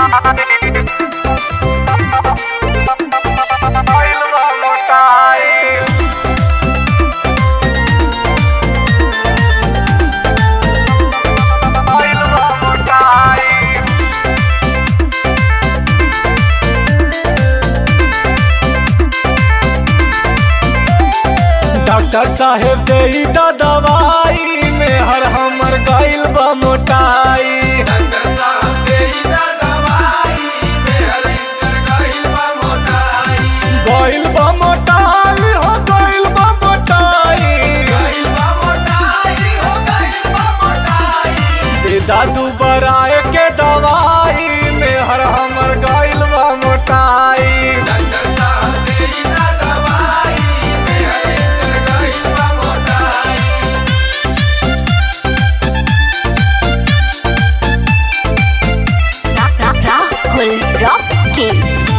Doctor साहेब दे दा दवाई में हर हमर गइल बा मोटाई डॉक्टर साहब देई दा दवाई मेहर इंटर गइल बा मोटाई गइल बा मोटाई हो गइल बा मोटाई गइल बा मोटाई हो गइल बा मोटाई दे दादू बराए के दवाई में हर हमर गइल बा मोटाई डॉक्टर साहब देई दा दवाई मेहर इंटर गइल बा मोटाई Ra- Ra- Rahul Rocky.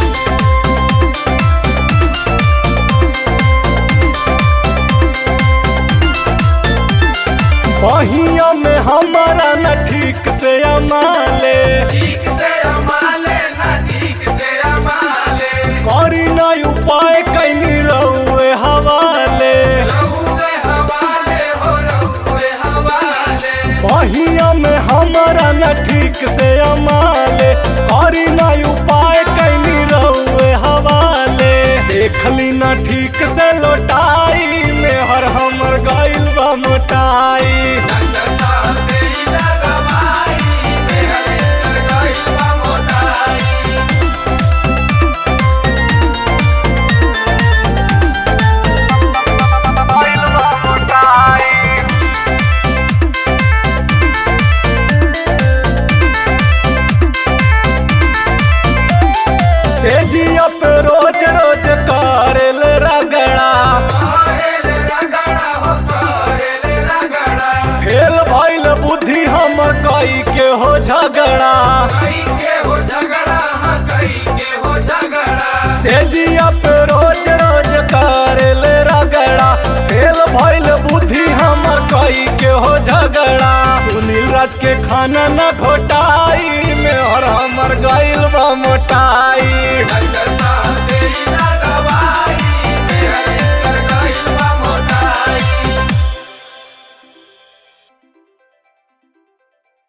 बहिया में हमारा न ठीक से अमाले ठीक से अमाले ना ठीक से अमाले करी न उपाय कैनी रहुए हवाले रहुए हवाले हो रहुए हवाले बहिया में हमारा न ठीक से अमाले करी न उपाय कैनी रहुए हवाले देखली न ठीक से लौटाई में हर हमर गइल बा मोटाई डॉक्टर साहब देई दा दवाई मेहर इंटर गइल बा मोटाई गइल बा मोटाई से जिया पे रोज रोज करेल रगड़ा करेल रगड़ा हो करेल रगड़ा फेल भइल बुद्धि हमर कई के हो झगड़ा कई के हो झगड़ा हाँ कई के हो झगड़ा से जिया पे रोज रोज करेल रगड़ा फेल भइल बुद्धि हमर कई के हो झगड़ा सुनील राज के खाना न घोटाई में और हमर गइल बा मोटाई डॉक्टर